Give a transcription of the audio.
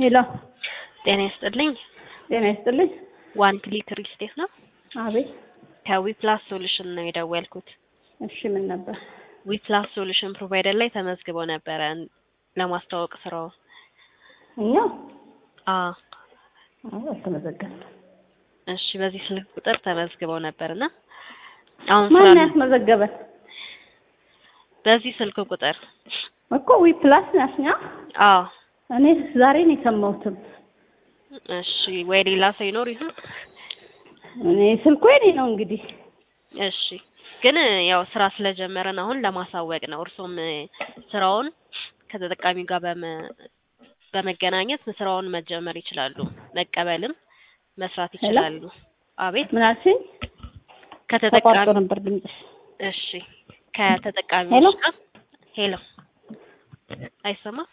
ሄሎ ጤና ይስጥልኝ። ጤና ይስጥልኝ። ዋን ክሊክ ሪል ስቴት ነው። አቤት። ከዊፕላስ ሶሉሽን ነው የደወልኩት። እሺ ምን ነበር? ዊፕላስ ሶሉሽን ፕሮቫይደር ላይ ተመዝግበው ነበረ ለማስተዋወቅ ስራው። እኛ አ አዎ አልተመዘገብንም። እሺ፣ በዚህ ስልክ ቁጥር ተመዝግበው ነበርና አሁን ማን ስራ ያስመዘገበን? በዚህ ስልክ ቁጥር እኮ ዊ ፕላስ ናሽኛ። አዎ። እኔ ዛሬ ነው የሰማሁትም። እሺ፣ ወይ ሌላ ሰው ይኖር ይሆን? እኔ ስልኩ የኔ ነው እንግዲህ። እሺ ግን ያው ስራ ስለጀመረን አሁን ለማሳወቅ ነው። እርሶም ስራውን ከተጠቃሚው ጋር በመ በመገናኘት ስራውን መጀመር ይችላሉ። መቀበልም መስራት ይችላሉ። አቤት ምን አልሽኝ? ከተጠቃሚ ተቋርጦ ነበር ድምፅሽ። እሺ ከተጠቃሚዎች ጋር ሄሎ አይሰማም?